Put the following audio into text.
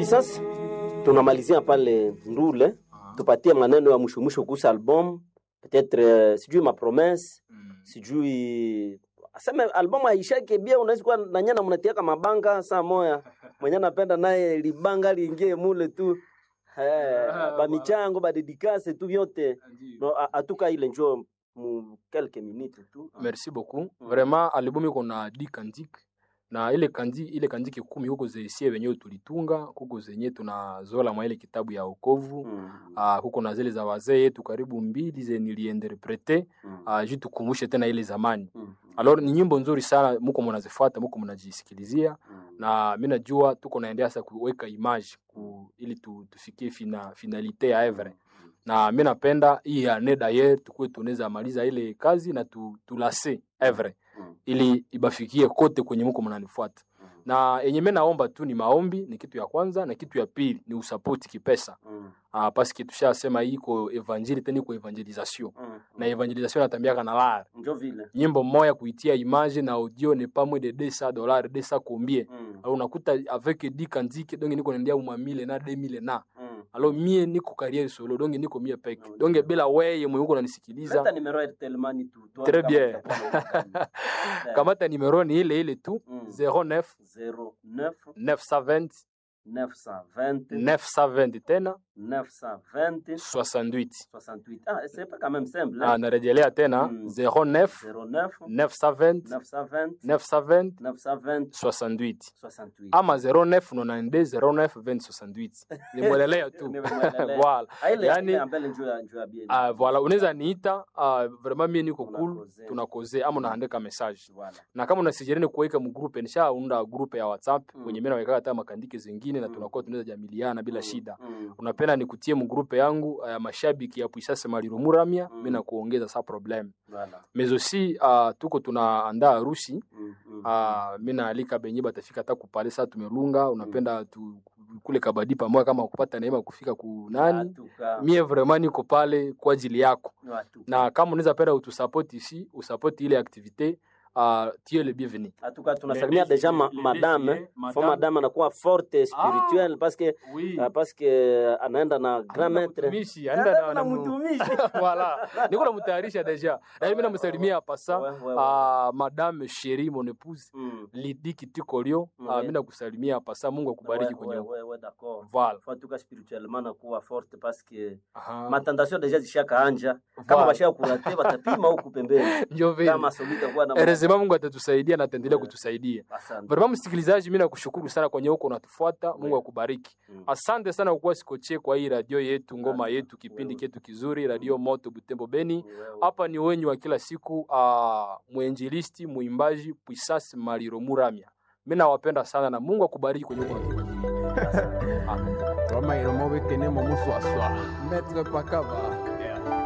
sasa tunamalizia pale Ndule, tupatie maneno ya mwisho mwisho kuhusu album peut-être, uh, sijui mapromesse sijui aseme album aishake bia, unaweza kuwa nanyana mnatiaka mabanga saa moya mwenye anapenda naye libanga liingie mule tu eh, bamichango badedikase tu vyote no, a- atuka ile njo mu quelques minutes tu merci beaucoup vraiment album iko na di kandik na ile kandi ile kandiki kumi huko zesie wenyewe tulitunga huko zenye tunazola mwa ile kitabu ya okovu Mm, uh, huko na zile za wazee yetu karibu mbili ze niliinterprete mm, uh, juu tukumbushe tena ile zamani mm, alors ni nyimbo nzuri sana muko mnazifuata muko mnajisikilizia mm. na mi najua tuko naendea sasa kuweka image ku, ili tu, tufikie fina, finalite ya evre na mi napenda hii ane daye tukuwe tunaweza maliza ile kazi na tu, tulase evre Mm. ili ibafikie kote kwenye muko mnanifuata Mm. na yenye mi naomba tu ni maombi ni kitu ya kwanza na kitu ya pili ni usapoti kipesa Mm, ah, paske tushasema hii iko evangeli tena iko evangelisation mm, na evangelisation natambiaka na lar njo vile nyimbo moya kuitia image na audio ne pas moins de 200 dollars 200 combien Mm, alors unakuta avec 10 kanziki donc niko naendea umamile na 2000 na mm. alors mie niko carrière solo donc niko mie peke No, donc ndio. bila weye mwenye uko Leta unanisikiliza numero ya Telmani tu tuone Très kama bien. itakuwa na- Eh, kamata numero ni ile ile tu Mm. 09 09 920 920 920 tena 920 68 68. Ah, c'est pas quand même simple. ah, Hein? narejelea tena Mm. 09 09 920 920 920 920 68 68. ama 09 92 09 20 68 nimwelelea tu Nimemwelelea. voilà Ah, ile yani- ile ambele njoo ya njoo ya bien. Ah, voilà unaweza niita uh, vraiment mie niko cool Tunakoze. tunakoze ama unaandika message Voilà. na kama unasijereni kuweka mgrupe nishaunda grupe ya whatsapp Mm. kwenye mimi naweka hata makandike zingine na Mm. tunakuwa tunaweza jamiliana bila Mm, shida mm, unapenda nikutie mgrupe yangu ya mashabiki ya puisase maliro muramia Mm. mimi na kuongeza sa problem Voilà. mais aussi uh, tuko tunaandaa harusi Mm, mm, uh, mi naalika benye batafika hata kupale saa tumelunga unapenda tu, kule kabadi pamoja kama kupata neema kufika kunani Atuka. mie vraiment niko pale kwa ajili yako Atuka. na kama unaweza penda utusapoti ici usapoti ile activité uh, tu es le bienvenu Atuka tunasalimia Les- deja ma, les- madame. les- eh. madame. Fo madame anakuwa forte spirituelle parce que oui. ah, parce que anaenda na grand maître. Mtumishi, anaenda na- Anaenda na na mu- mtumishi. voilà niko namtayarisha deja na mimi namsalimia hapa sa Ouais, ouais, ouais. uh, madame sheri mon épouse Mm. lidi kitikorio uh, Ouais. mimi nakusalimia hapa sa mungu akubariki Ouais, kwenye ouais, ouais, ouais, d'accord. voilà Faut en tout cas spirituellement nakuwa forte parce que Aha. matentation deja zishakaanja kama Voilà. bashaka kurate batapima huku pembeni ndio vile kama solita kuwa na Erezema Mungu atatusaidia na ataendelea Yeah. kutusaidia. Asante. Vraiment msikilizaji, mimi nakushukuru sana kwenye huko unatufuata. Mungu Yeah. akubariki. Mm. Asante sana kwa kuwa sikochee kwa hii radio yetu, ngoma Asante. yetu, kipindi Wewe. chetu kizuri, radio Moto Butembo Beni. Wewe. Hapa ni wenyu wa kila siku, uh, mwenjilisti, muimbaji Puisas Maliro Muramya. Mimi nawapenda sana na Mungu akubariki kwenye huko unatufuatilia. Roma iromo bekene mo muswaswa. Maître Pakaba.